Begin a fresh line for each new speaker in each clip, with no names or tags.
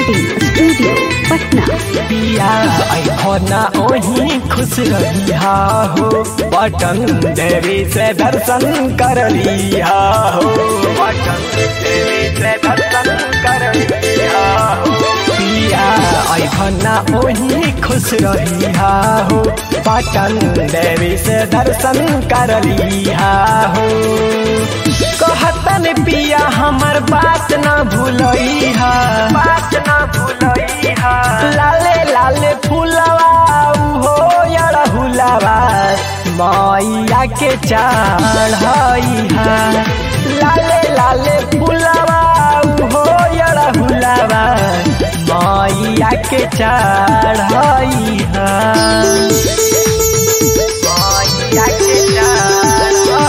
recording studio Patna
पिया ऐखना ओही खुश रहिया हो पटन देवी से दर्शन कर लिया हो पटन देवी से दर्शन कर लिया हो पिया ऐखना ओही खुश रहिया हो पटन देवी से दर्शन कर लिया हो कहतन पिया हमर बात न भूलइहा बात न भूलइहा लाले लाले फूलवा हो यारा हुलावा मैया के चढ़इहा लाले लाले फूलवा हो यारा हुलावा मैया के चढ़इहा मैया के चढ़इहा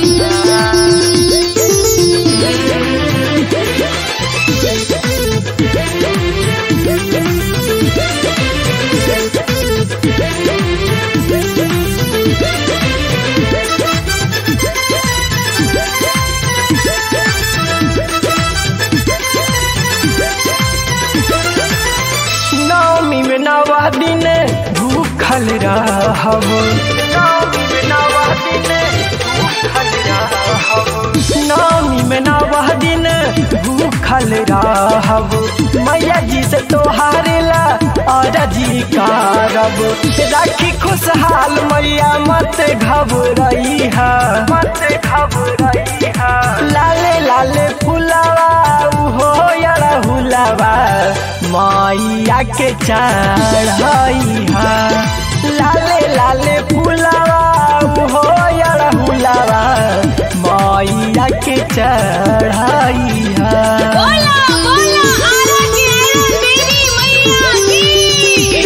नवमी में नवा दिन भूखल रहब नवमी में नवा दिन भूखल रहब नवमी में नवा दिन भूखल रहब मैया जी से तोहारे ला अरजी करब राखी खुशहाल मैया मत घबरइहा मत घबरइहा लाले लाले फुलावा हो यारा हुलावा मैया के चढ़इहा लाले लाले फुलावा हो यारा हुलावा मैया के चढ़इहा
बोला बोला आरा के आरा तेरी मैया की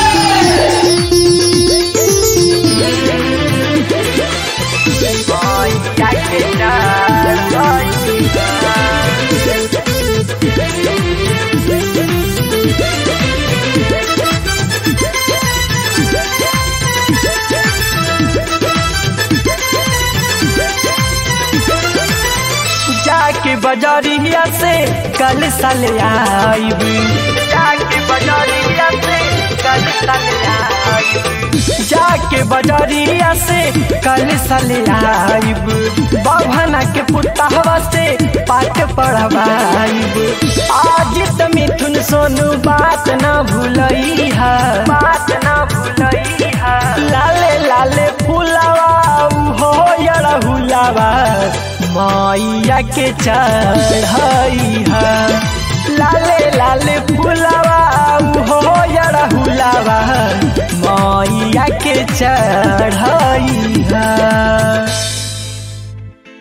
मैया के चढ़इहा जाके बजारिया से कल साल आईब जाके बजारिया से कल साल आईब जाके बजारिया से कल साल आईब बाभना के पुतहवा से पाठ पढ़वाईब आज त मिथुन सोनू बात न भूलइहा बात न भूलइहा लाले लाले फुलावा हो यड़ा हुलावा मैया के चढ़इहा लाले लाले फुलावा हो यड़ा हुलावा मैया के चढ़इहा